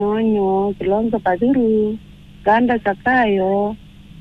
Monyo, Kilonzo Kadhuru, Ganda Zakayo,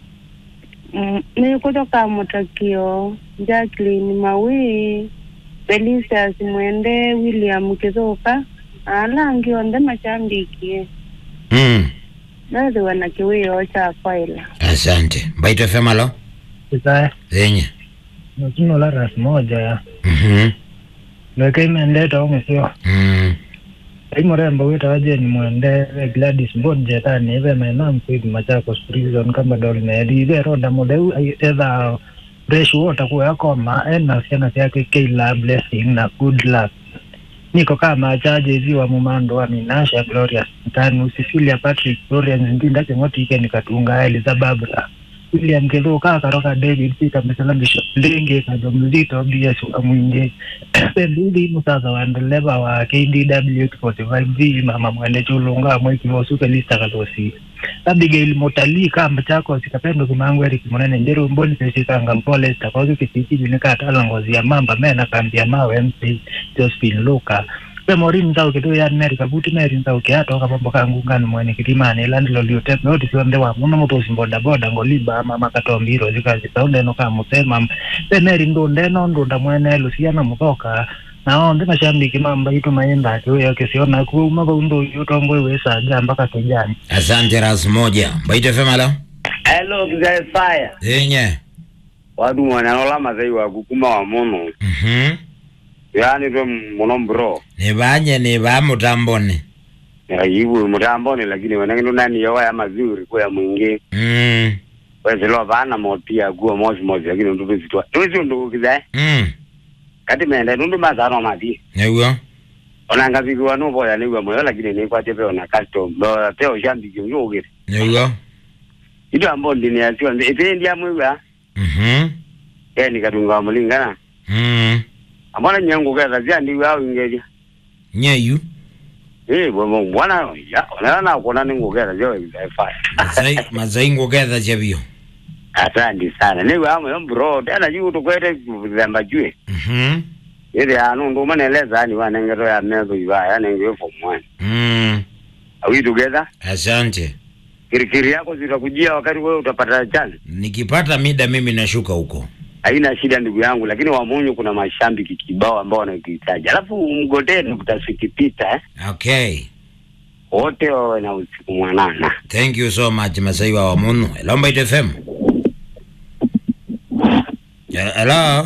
mm, ni kutoka Mutakio, Jacqueline Mawi, Felicius Mwende, William Kizoka, alangi onde machambikie Mm. nathi wana kiwio cha kwaila Asante. Mbaito FM alo? Kisa Zenye. nokino la ras moja ya Mhm. leke imendeta omesio Mm. aimorembo wita waje ni mwende Gladys Mbonje tani ive maenam kwidi Machakos prison kama dol meri ive ronda mudeu etha fresh water kuwa yakoma ena siana siake keila blessing na good luck niko kama chaje ziwa mumando wa minasha Glorious tani usifilia Patrick Florian Ndinda kengoti ike nikatunga Eliza Barbara William Kithuka karoka David Peter Msalambisho Ndenge kajo mzito BS Amwinje Pembili musaza wa ndeleva wa KDW 45V mama mwende chulunga mweki wosuke lista kalosi Abigail Motali kamba chako sikapendo kimangu Eric Munene Njeru mboni pesi kanga mpole sitakozi kisiki junika atala ngozi ya mamba mena kambi ya mawe MC Josephine Luka Memori mzao kitu ya Mary kabuti Mary mzao kiato kapambo kangu ngani mwene kitimani landilo liotepe oti sionde wa muno mutosi boda boda ngoliba mama katombiro zikazi saundeno kamusema pe Mary ndundeno ndunda mwene Luciana mutoka nao ndi mashambiki mamba itu mayenda akiweyo kisiona kuuma kaundo yutombo iwesa jamba kakejani Asante ras moja. Mbaito FM alo? Hello, kizae fire. Zenye. Wadu mwana nola mazai wa kukuma wa mono. Mhm. Yani to mono bro. Ni banye ni ba mutamboni. Ya yibu mutamboni lakini wanangi nani yawa ya mazuri kwa ya mwingi. Mm. Wezi lo bana motia guo mosi mosi lakini ndugu zitwa. Tuwezi ndugu kizae. Mm. Kati mende nundu mazano mati. Nyewo. Onanga zigu wanu boya ni wa moyo lakini ni kwa tepe ona custom. Lo teo shambi kyo yoge. Nyewo. Ito ambo ndini ya siwa. Ite ndia mwiwa. Mhm. Eh ni katunga wa mulingana. Mm. Amona nyangu kaza zia ndi wa ingeja. Nyeyu. Eh bwana bwana ya ona na kuona ni ngogera zio kizae fire. Mazai mazai ngoketha chabio. asante sana niwe amwe bro tena juu tukwete kuzemba jue Mhm. ili anu ndo maneleza ani wanengero ya mezo iwa ya nenge form 1 Mm. are we together Asante. kirikiri yako zitakujia wakati wewe utapata chance Nikipata mida mimi nashuka huko. haina shida ndugu yangu lakini wamunyu kuna mashambiki kibao ambao wanakihitaji alafu mgodeni kutasikipita eh? Okay. wote wawe na usiku mwanana Thank you so much Masai wa Wamuno. Hello Mbaito FM. Ya- Hello.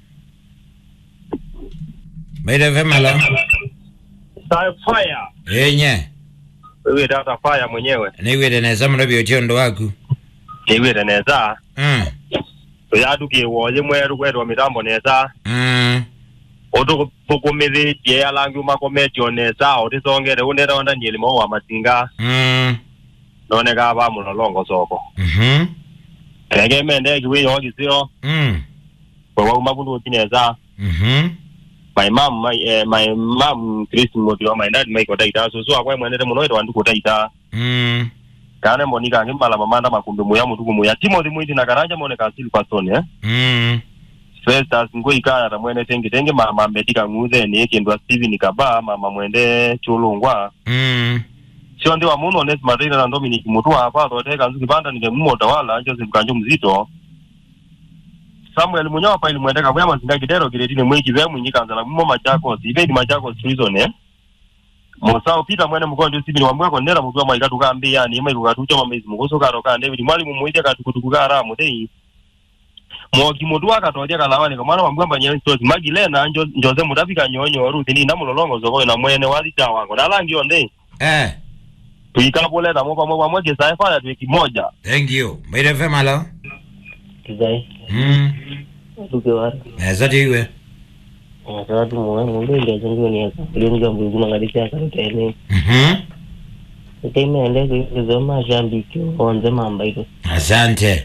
Mbaito FM hello. Star fire. Yenye. Wewe data fire mwenyewe. Niwire neza muno byochondo waku. Niwire neza. Mm. Tuyadukie woje mweru kwetwa mitambo neza. Mm. Otukumithitie alangi umakometio neza otisongere unera onda nyelimo wa matinga Mm. noneka ba mulolongo soko. Mhm. Rege mende kiwiyo kisio Mm. kwa umabundu kineza. Mhm. My mom my eh, my mom Chris Mutio my dad Michael Taita so so akwa mwenere muno ito anduko Taita. Mm. Kane monika ngimala mamanda makumbi muya mutuku muya Timothy mwiti na karanja moneka asili kwa stone eh. Mm. Festus ngoikaya ta mwene tenge tenge mama mbedika ng'uthe ni kindwa Steven Kaba mama mwende chulungwa Mm. sio ndi wa muno Onesmus Marina na Dominic Mutua hapa thoteka nzuki banda nige mumo tawala Joseph Kanjo mzito Samuel Munyawa pa ilimwendeka kwa mazinga kidero kiretini mwiki vya mwinyi kanzala mumo Machakos ibe ni Machakos prison eh Mosao Peter mwene mkondo Steven wa mwako nera muzwa mwa ikatu kambi yani ima ikatu choma mezi mugoso karo ka David mwalimu muite katukutuku kara mudei mwoki mutu akatoja kalawani kamwana wambwamba nyene stozi magilena njo njoze mutafika nyonyo ruthi ni namulolongo zoko na mwene walita wango nalangi onde Eh. tuikapoleta mo pamwe pamwe kisae fanya tuwe kimoja Thank you. Mbaito FM hello. kizai Mm. duke war Neza tiwe. ngasatu mwe mundu ndia zingu ni aka kuli nga mbugu mangalisi aka tene Mhm. teme ende kuzo mashambiki onze mamba ito Asante.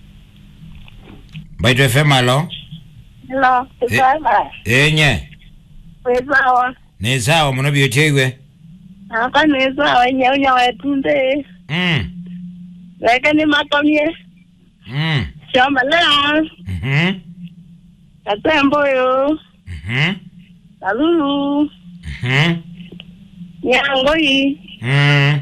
Mbaito FM hello. hello kisama Yenye. wezawa Ni sawa muno byocheiwe. akanizawa nyaunya wetunde Mm. leke ni makomye Mm. shomalea Mhm. katemboyo Mhm. kalulu Mhm. nyango hii mm